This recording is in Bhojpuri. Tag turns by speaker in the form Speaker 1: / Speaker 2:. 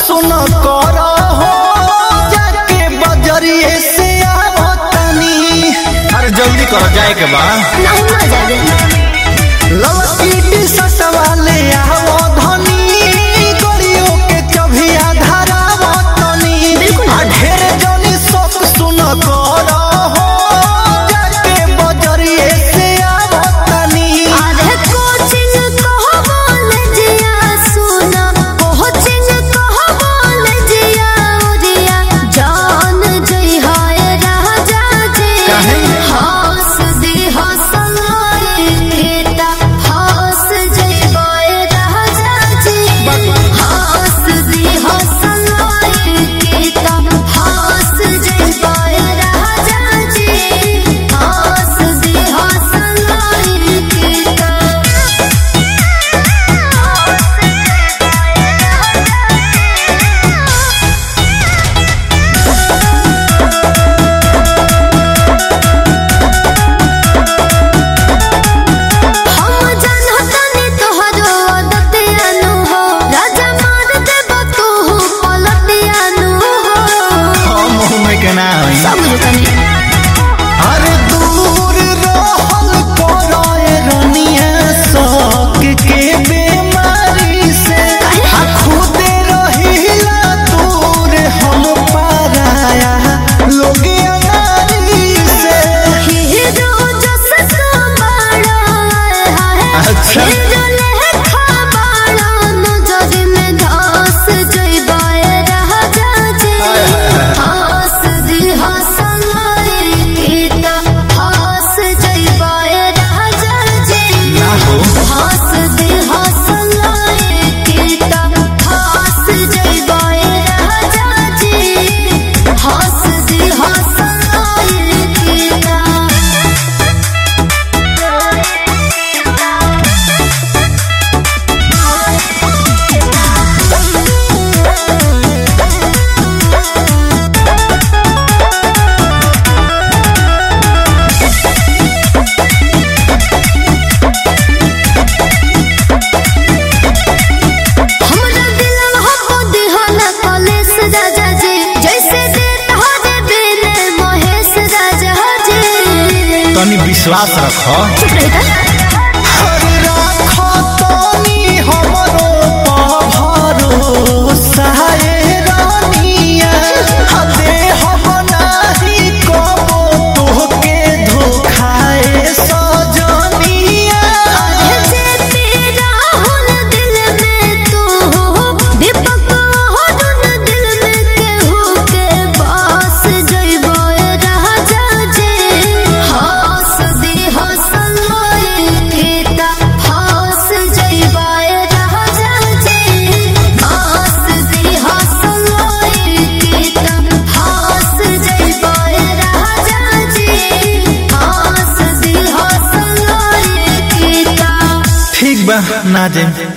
Speaker 1: सुन कर हो जाके बजरिए से आओ तनी अरे जल्दी करो जाए के बा
Speaker 2: नहीं ना जागे
Speaker 1: लड़की टी शर्ट वाले आओ धनी गड़ियों के कभिया धरावो तनी
Speaker 2: बिल्कुल।
Speaker 1: आ ढेर जनी सब सुन कर हो जाके बजरिए से आओ तनी
Speaker 2: अरे कोचिंग कहो कॉलेजिया सुना कोचिंग कहो कॉलेजिया उरिया जान जई हाय राजा जी
Speaker 1: काहे?
Speaker 2: हंस दी हंसलोए केता हंस जई बाय राजा जी हंस दी हंसलोए केता हंस जई बाय राजा जी हंस दी हंसलोए केता हम जानतानी तोहरो आदतियानु हो राजा मार देब तू पलटियानु हो
Speaker 1: हम मुंह में के ना होई
Speaker 2: सब बुझतानी
Speaker 1: अरे दूर रहल कोराए रनिया शौक के बीमारी से आ खुदे रहिला दूर हम पाराया लोग अनारी से
Speaker 2: हीरो जस तो बड़ा है
Speaker 1: अच्छा।
Speaker 2: हीरो लेखा बड़ा नजर में धस जइबाए राजा जी हंस दी हंसलोए केता हंस जइबाए राजा जी
Speaker 1: ना हो
Speaker 2: हंस दे हंसलोए केता हंस जइबाए राजा जी हंस दे हंसलोए केता हमरा दिलवा हो दिहला कलेस राजा जी जैसे देत हो दे बेले महेश राजा जी
Speaker 1: तनी विश्वास रखो
Speaker 2: चुप रही था
Speaker 1: हर राखो तनी हमरो भरोसा ए रानिया आ देह बनाही कबो तोहके धोखाए सजनिया
Speaker 2: जे तेरा हुन दिल में तू हो दीपक हुन दिल में केहू के पास जइबो राजा जी हंस दी हंसलोए केता हंस जइबो राजा जी हंस दी हंसलोए केता हंस जइबो राजा जी हंस दी हंसलोए केता
Speaker 1: ठीक बा ना जाए